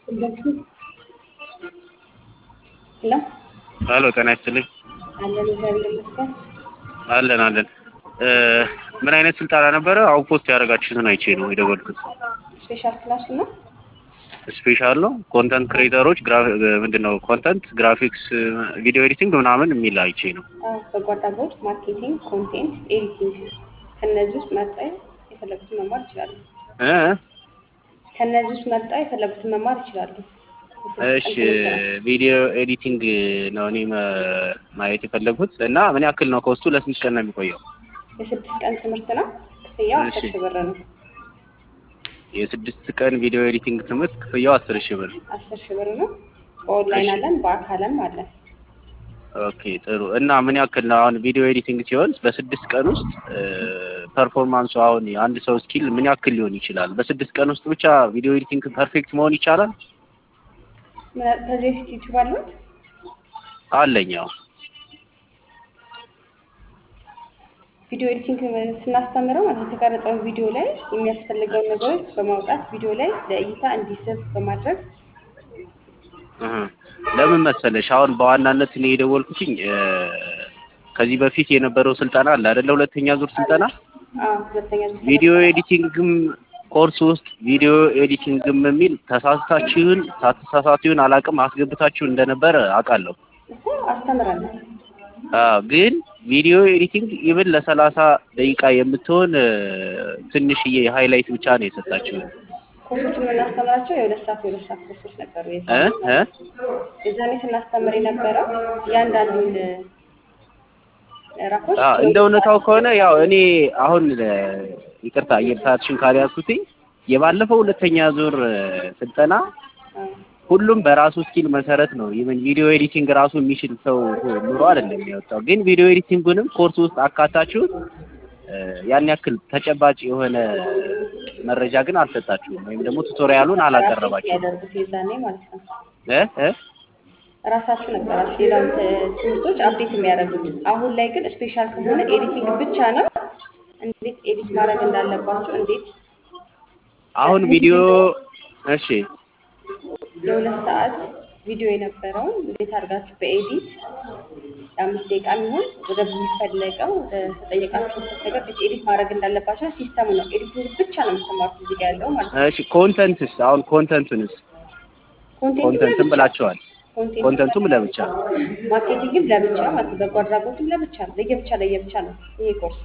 ሄሎ ሄሎ ጤና ይስጥልኝ። አለን እግዚአብሔር ይመስገን። አለን አለን። ምን አይነት ስልጠና ነበረ? አሁን ፖስት ያደረጋችሁትን አይቼ ነው የደወልኩት። ስፔሻል ክላስ ነው። ስፔሻል ነው። ኮንተንት ክሬተሮች ምንድን ነው ኮንተንት ግራፊክስ፣ ቪዲዮ ኤዲቲንግ ምናምን የሚል አይቼ ነው። አዎ፣ በጎ አድራጎት፣ ማርኬቲንግ፣ ኮንቴንት ኤዲቲንግ ከነዚህ ውስጥ መርጣ የፈለጉትን መማር ይችላሉ። እ ከነዚህ ውስጥ መርጣ የፈለጉትን መማር ይችላሉ። እሺ ቪዲዮ ኤዲቲንግ ነው እኔ መ- ማየት የፈለጉት እና ምን ያክል ነው ኮስቱ? ለስንት ቀን ነው የሚቆየው? የስድስት ቀን ትምህርት ነው። ክፍያው አስር እሺ። ሺህ ብር ነው። የስድስት ቀን ቪዲዮ ኤዲቲንግ ትምህርት ክፍያው አስር ሺህ ብር። አስር ሺህ ብር ነው። በኦንላይን እሺ። አለን፣ በአካልም አለን። ኦኬ ጥሩ። እና ምን ያክል ነው አሁን ቪዲዮ ኤዲቲንግ ሲሆን በስድስት ቀን ውስጥ ፐርፎርማንሱ አሁን የአንድ ሰው ስኪል ምን ያክል ሊሆን ይችላል? በስድስት ቀን ውስጥ ብቻ ቪዲዮ ኤዲቲንግ ፐርፌክት መሆን ይቻላል? ምን- ከዚህ በፊት ዩቲዩብ አለት አለኝ አዎ። ቪዲዮ ኤዲቲንግ ስናስተምረው ማለት የተቀረጸውን ቪዲዮ ላይ የሚያስፈልገውን ነገሮች በማውጣት ቪዲዮ ላይ ለእይታ እንዲስብ በማድረግ እህ። ለምን መሰለሽ አሁን በዋናነት እኔ የደወልኩትኝ እ፣ ከዚህ በፊት የነበረው ስልጠና አለ አይደለ? ሁለተኛ ዙር ስልጠና አዎ፣ ሁለተኛ ዙር ቪዲዮ ኤዲቲንግም ኮርስ ውስጥ ቪዲዮ ኤዲቲንግም የሚል ተሳስታችሁን ሳትሳሳቱን አላቅም አስገብታችሁ እንደነበረ አውቃለሁ። እኮ አስተምረናል። አዎ ግን ቪዲዮ ኤዲቲንግ ኢቭን ለሰላሳ ደቂቃ የምትሆን እ፣ ትንሽዬ ሃይላይት ብቻ ነው የሰጣችሁ ኮርሶችን የምናስተምራቸው የሁለት ሰዓት የሁለት ሰዓት ኮርሶች ነበሩ። እ የዛኔ እ የዛኔ ስናስተምር የነበረው እያንዳንዱን ምዕራፎች አዎ እንደ እውነታው ከሆነ ያው እኔ አሁን እ፣ ይቅርታ አየር ሰዓትሽን ካልያዝኩትኝ የባለፈው ሁለተኛ ዙር እ፣ ስልጠና አዎ፣ ሁሉም በራሱ ስኪል መሰረት ነው። ኢቨን ቪዲዮ ኤዲቲንግ ራሱ የሚችል ሰው ኑሮ አይደለም የወጣው። ግን ቪዲዮ ኤዲቲንጉንም ኮርስ ውስጥ አካታችሁት እ፣ ያን ያክል ተጨባጭ የሆነ መረጃ ግን አልሰጣችሁም፣ ወይም ደግሞ ቱቶሪያሉን አላቀረባችሁም ያደርጉት የዛኔ ማለት ነው። እ እ ራሳችሁ ነበራችሁ ሌላውን ት- ትምህርቶች አፕዴት የሚያደርጉት። አሁን ላይ ግን ስፔሻል ከሆነ ኤዲቲንግ ብቻ ነው። እንዴት ኤዲት ማድረግ እንዳለባችሁ፣ እንዴት አሁን ቪዲዮ እሺ የሁለት ሰዓት ቪዲዮ የነበረውን እንዴት አድርጋችሁ በኤዲት የአምስት ደቂቃ የሚሆን ወደ የሚፈለገው ወደ ተጠየቃችሁ ነገር እንዴት ኤዲት ማድረግ እንዳለባችሁ ሲስተሙ ነው። ኤዲቲንግ ብቻ ነው የምትማሩት እዚህ ጋ ያለው ማለት ነው። እሺ ኮንተንትስ አሁን ኮንተንቱንስ ኮንተንትም ብላችኋል። ኮንተንቱም ለብቻ ማርኬቲንግም ለብቻ ማለት ነው። በጎ አድራጎትም ለብቻ ነው። ለየብቻ ለየብቻ ነው ይሄ ኮርስ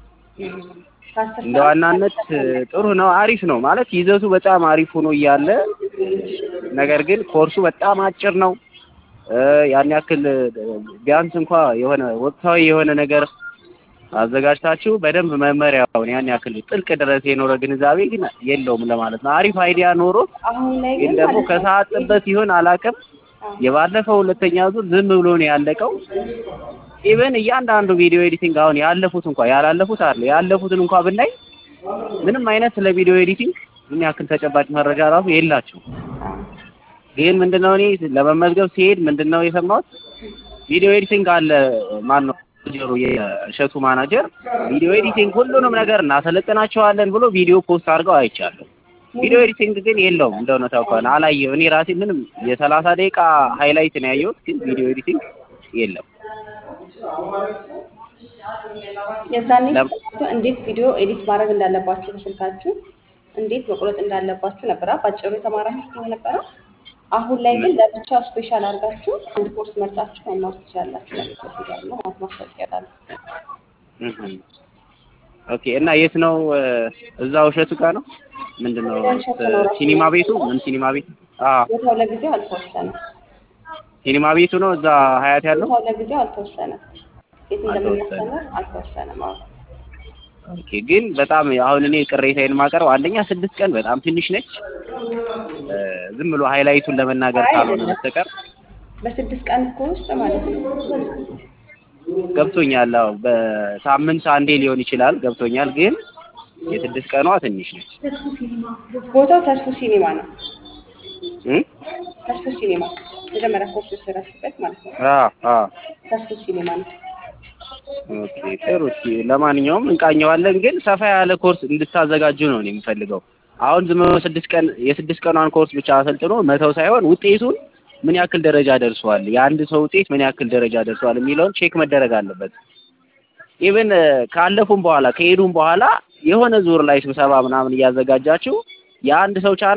ከአስር እንደ ሰዓት ዋናነት እስከ አስራ ሁለት ጥሩ ነው፣ አሪፍ ነው ማለት ይዘቱ በጣም አሪፍ ሆኖ እያለ ነገር ግን ኮርሱ በጣም አጭር ነው። እ፣ ያን ያክል እ፣ ቢያንስ እንኳ የሆነ ወቅታዊ የሆነ ነገር አዘጋጅታችሁ በደንብ መመሪያውን ያን ያክል ጥልቅ ድረስ የኖረ ግንዛቤ ግን የለውም ለማለት ነው። አሪፍ አይዲያ ኖሮ አሁን ላይ ግን ግን ደግሞ ማለት ነው ከሰዓት ጥበት ይሆን አላውቅም። አዎ። የባለፈው ሁለተኛ ዙር ዝም ብሎ ነው ያለቀው። ኢቨን እያንዳንዱ ቪዲዮ ኤዲቲንግ አሁን ያለፉት እንኳ ያላለፉት አለ ያለፉትን እንኳ ብናይ ምንም አይነት ስለ ቪዲዮ ኤዲቲንግ ምን ያክል ተጨባጭ መረጃ ራሱ የላቸው። አዎ። ግን ምንድነው እኔ ለመመዝገብ ሲሄድ ምንድነው የሰማሁት ቪዲዮ ኤዲቲንግ አለ ማን ነው ጀሩ የእሸቱ ማናጀር ቪዲዮ ኤዲቲንግ ሁሉንም ነገር እናሰለጥናቸዋለን ብሎ ቪዲዮ ፖስት አድርገው አይቻለሁ። ቪዲዮ ኤዲቲንግ ግን የለውም እንደ እውነታው ከሆነ አላየሁ። እኔ ራሴ ምንም የሰላሳ ደቂቃ ሃይላይት ነው ያየሁት፣ ግን ቪዲዮ ኤዲቲንግ የለም። የዛኔ ለም- ስልካችሁ እንዴት ቪዲዮ ኤዲት ማድረግ እንዳለባችሁ በስልካችሁ እንዴት መቁረጥ እንዳለባችሁ ነበረ ባጭሩ የተማራችሁት ነው ነበረ። አሁን ላይ ግን ለብቻው ስፔሻል አድርጋችሁ አንድ ኮርስ መርጣችሁ መማር ትችላላችሁ። ለሚሰጥ ያለ ማለት ማስታወቂያ ያለ እህ። ኦኬ እና የት ነው? እ፣ እዛው እሸቱ ጋር ነው ምንድነው? እሸቱ ነው ራሱ ሲኒማ ቤቱ ምን ሲኒማ ቤት? አዎ ቦታው ለጊዜው አልተወሰነም። ሲኒማ ቤቱ ነው እዛ ሀያት ያለው። ቦታው ለጊዜው አልተወሰነም። የት አልተወሰነም። እንደምናስተምር አልተወሰነም። አዎ ኦኬ ግን በጣም አሁን እኔ ቅሬታዬን ማቀርብ አንደኛ ስድስት ቀን በጣም ትንሽ ነች። እ፣ ዝም ብሎ ሃይላይቱን ለመናገር አይ ካልሆነ አይደለም። በስተቀር በስድስት ቀን እኮ ውስጥ ማለት ነው ገብቶኛል። አዎ በሳምንት አንዴ ሊሆን ይችላል ገብቶኛል። ግን የስድስት ቀኗ ትንሽ ነች። ቦታው ተስፉ ሲኒማ ነው። እ? ተስፉ ሲኒማ መጀመሪያ ኮርስ የሰራችበት ማለት ነው። አዎ አዎ ተስፉ ሲኒማ ነው። ኦኬ ጥሩ። እስኪ ለማንኛውም እንቃኘዋለን። ግን ሰፋ ያለ ኮርስ እንድታዘጋጁ ነው እኔ የምፈልገው። አሁን ዝም ብሎ ስድስት ቀን የስድስት ቀኗን ኮርስ ብቻ አሰልጥኖ መተው ሳይሆን ውጤቱን ምን ያክል ደረጃ ደርሷል፣ የአንድ ሰው ውጤት ምን ያክል ደረጃ ደርሷል የሚለውን ቼክ መደረግ አለበት። ኢቭን ካለፉም በኋላ ከሄዱም በኋላ የሆነ ዙር ላይ ስብሰባ ምናምን እያዘጋጃችሁ የአንድ ሰው ቻናል